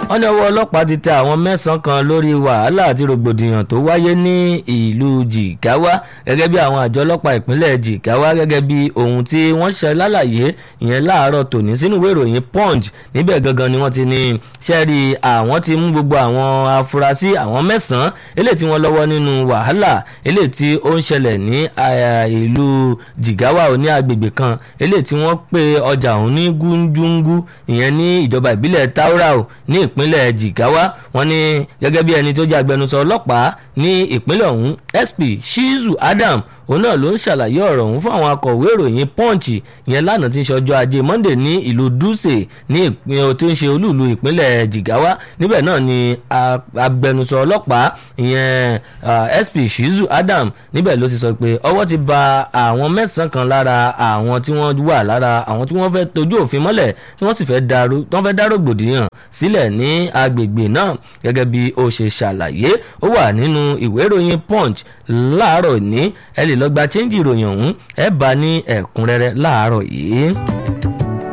wọ́n ní ọwọ́ ọlọ́pàá ti tẹ àwọn mẹ́sàn-án kan lórí wàhálà àti rògbòdìyàn tó wáyé ní ìlú jìgáwá gẹ́gẹ́ bí àwọn àjọ ọlọ́pàá ìpínlẹ̀ jìgáwá gẹ́gẹ́ bí ohun tí wọ́n ṣe lálàyé ìyẹn láàárọ̀ tòní sínú ìwé ìròyìn punch níbẹ̀ gangan ni wọ́n ti ní sẹ́ẹ̀rì àwọn ti mú gbogbo àwọn afurasí àwọn mẹ́sàn-án eléyìí tí wọ́n lọ́wọ́ nínú wàhálà eléyìí tí ó ń ṣẹlẹ̀ ní ìlú jìgáwá ní agbègbè kan eléyìí tí wọ́n pe ọjà ọ̀hún ní gúndúngú ìyẹn ní ìjọba ìbílẹ̀ taurau ní ìpínlẹ̀ jigawa wọ́n ní gẹ́gẹ́ bí ẹni tó jẹ́ agbẹnusọ ọlọ́pàá ní ìpínlẹ̀ ọ̀hún sp shizu adam òun náà ló ń ṣàlàyé ọ̀rọ̀ ọ̀hún fún àwọn akọ̀wé ìròyìn punch yẹn lánàá tí ń ṣọjọ́ ajé monday ní ìlú dutse ní ìpínlẹ̀ tó ń ṣe olúùlú ìpínlẹ̀ jigawa níbẹ̀ náà ni agbẹnusọ ọlọ́pàá ìyẹn sp shizu adam níbẹ̀ ló ti sọ pé ọwọ́ ti ba àwọn mẹ́sàn-án kan lára àwọn tí wọ́n wà lára àwọn tí wọ́n fẹ́ tojú òfin mọ́lẹ̀ tí wọ́n sì fẹ́ dá rògbòdìyàn sílẹ̀ ní agbègbè náà gẹ́gẹ́ bí ó ṣe ṣàlàyé ó wà nínú ìwé ìròyìn punch láàárọ̀ ní ẹ lè lọ gba chẹ́ńjì ìròyìn ọ̀hún ẹ bá ní ẹ̀kúnrẹ́rẹ́ láàárọ̀ yìí.